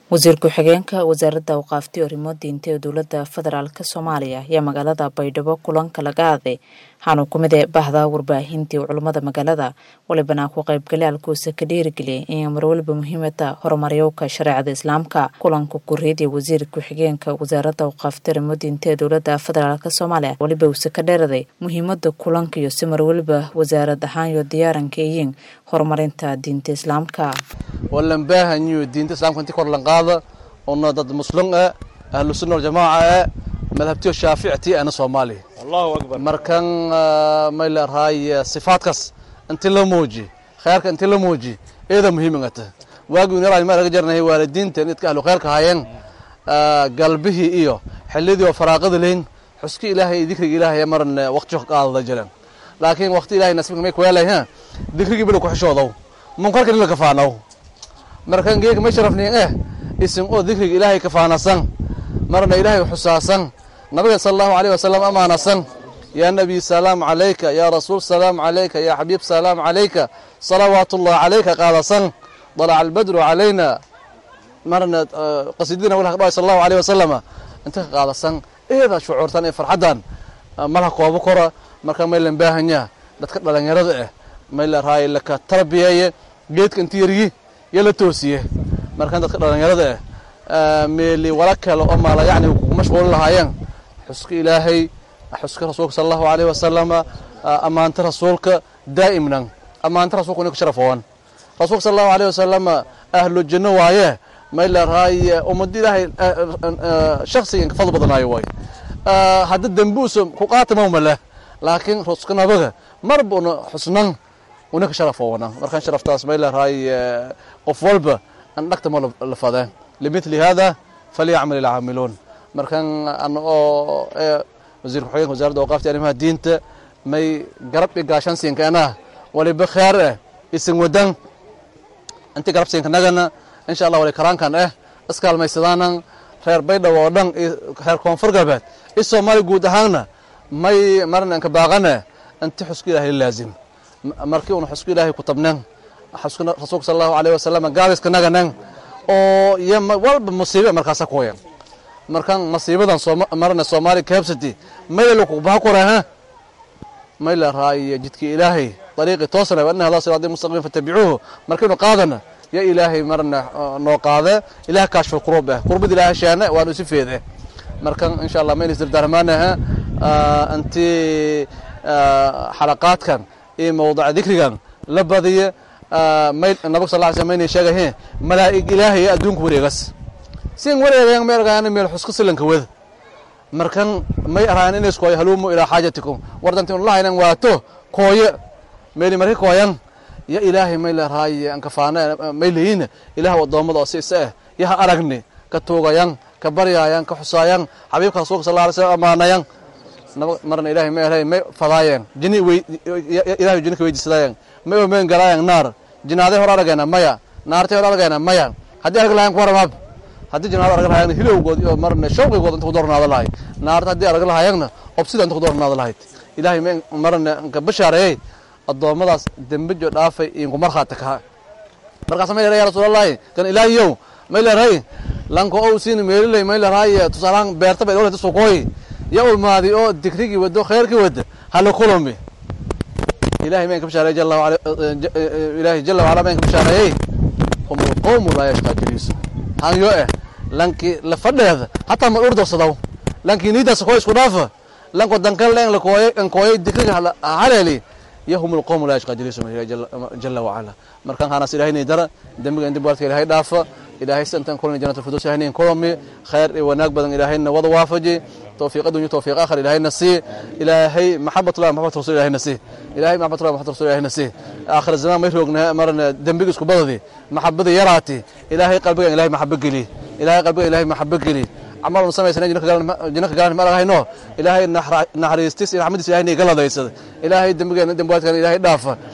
wasiir ku-xigeenka wasaaradda awqaafti arrimo diinta ee dowladda federaalk soomaaliya ayaa magaalada baydhabo kulanka laga aaday waxaanu ku mid ee bahda warbaahintii culummada magaalada walibana ku qaybgalaalkuusa ka dhiirigeliyay inay marwaliba muhiimada horumaryowka shareecada islaamka kulanka kuriid ee wasiir ku-xigeenka wasaaradda awqaafti arrimo diinta ee dowladda federaalk soomaaliya waliba uuse ka dheeraday muhiimada kulanka iyo si marwaliba wasaarad ahaan iyo diyaaranka iyiin horumarinta diinta islaamka wallan baahanyo diinta islamka inti kor lan qaada ona dad muslim ah ahlu sunna wal jamaa ah madhabtiyo shaafiicti ana soomaali allahu akbar markan may la raay sifaadkas inti la muuji khayrka inti la muuji eeda muhiimingata waagi naraay ma laga jarnahay waalidiinta idka ahlu khayrka hayeen galbihii iyo xilidii oo faraaqada leyn xuski ilaahay dikriga ilaahay maran waqti qaadada jiran laakiin waqti ilaahay nasibka may kuweelay ha dikrigii bila ku xishoodow munkarkan ila kafaanow markan geega may sharafniin eh isin oo dikriga ilaahay kafaanasan marna ilaahay xusaasan nabiga sala allahu alayh wasalam amaanasan yaa nabiy salaam calayka yaa rasuul salaam calayka yaa xabiib salaam calayka salawaat ullah calayka qaadasan dalaca albadru calayna marna qasiidina walha kadhaay sala allahu alayh wasalama inta ka qaadasan eeda shucuurtan ee farxaddan malaha koobo kora marka may lan baahanyaa dadka dhalinyarada ah may la raay laka tarbiyeeye geedka inti yarigi iyo la toosiye markan dadka dhalinyarada ah meeli wala kale oo maala yacni kugu mashquulin lahaayeen xuska ilaahay xuska rasuulka sala allahu alayhi wasalama ammaanta rasuulka daa'imnan ammaanta rasuulka ina ka sharafowan rasuulka sala allahu alayhi wasalama ahlu janno waaye may la raay ummad ilaahay shaksiga inka fadl badanaayo waay hadda dembuusa ku qaatama male laakiin ruska nabaga marba una xusnan una ka sharafowana markan sharaftaas may la raay qof walba an dhagta ma la fadeen limithli hada falyacmal ilcaamiluun markan ana oo wasiir ku-xigeenka wasaaradda awqaafta arrimaha diinta may garab i gaashan siinkeena waliba kheer eh isin wadan inti garab siinkanagana insha allah wali karaankan eh iskaalmaysadaanan reer baydhabo oo dhan reer koonfur galbeed i soomaali guud ahaanna may marna inka baaqane inti xuska ilahay la laazim markii una xuska ilaahay ku tabnen xuska rasuulka sala allahu alayh wasalam gaabiska naganen oo iyo walba musiibe markaasa kuwayan markan masiibadan marna soomaali kabsati mayla kubaha koreha mayla raay jidki ilaahay dariiqi toosna wa anna hada siraadi mustaqim fattabicuuhu markaynu qaadana ya ilaahay marna noo qaade ilaah kaashfa kurub eh kurbad ilaahay sheene waanu isi feede markan insha allah mayna isdardaarmaanaha inti xalaqaadkan iyo mawduca dikrigan la badiya may nabag sal ly sl mayna sheegahe malaa'ig ilaahay adduunka wareegas sin wareegayan may argayan meel xuska silanka wada markan may araayan inays kooyo haluumu ilaa xaajatikum wardanti unlahaynan waato kooye meeli marka kooyan ya ilaahay may la raay ankafaana may leeyina ilaah addoommada oo si isa ah yaha aragni ka tuugayan ka baryaayan ka xusaayan xabiibka rasuulka sal alay slam amaanayan marna ilahay may ahay may fadaayeen jini wey ilahay jini ka weydiisadayan may omen galaayan naar jinaaday hor aragayna maya naartay hor aragayna maya haddii arag lahayan ku waramaab haddii jinaado arag lahayagna hilowgood iyo marna shawqigood inta ku doornaada lahay naarta haddii arag lahayagna obsida inta ku doornaada lahayd ilahay may marna nka bashaareeyey addoommadaas dembejo dhaafay inku markhaati kaha markaasa may leeray ya rasuulallahi kan ilaahiyow may leeray lanko ow siin meeliley may leeray tusaalaan beerta bay dowlata sukooy ya ulmaadi oo dikrigii wado khayrkii wada hala kulumi ilahay mayn ka bashaareey jalla wa ilaahi jalla wacala mayn ka bashaareeyey hum alqawmu laa yashqaa jaliisu hanyo eh lanki la fadheeda hataa ma urdarsadaw lanki niidaas kooy isku dhaafa lanko dankal leen la kooyay an kooyay dikriga haleeli yahum alqawmu laa yashqaa jaliisu jalla wacala markan hanas ilahay dara dembiga inti baartka ilahay dhaafa ilaahay santan kulani janat alfirdaws ilahay kulami khayr iyo wanaag badan ilaahayna wada waafaji توفيق الدنيا توفيق آخر إلهي نسي إلهي محبة الله محبة رسول إلهي نسي إلهي محبة الله محبة رسول إلهي نسي آخر الزمان ما يفرقنا مرنا دنبيق اسكو بضدي محبة يراتي إلهي قلبك إلهي محبة لي إلهي قلبك إلهي محبة لي عمر نسمع سنة جنك قال جنك قال ما هاي نو إلهي نحر نحر يستيس إلهي حمد إلهي قال هذا يسد إلهي دنبيق دنبوات كان إلهي دافع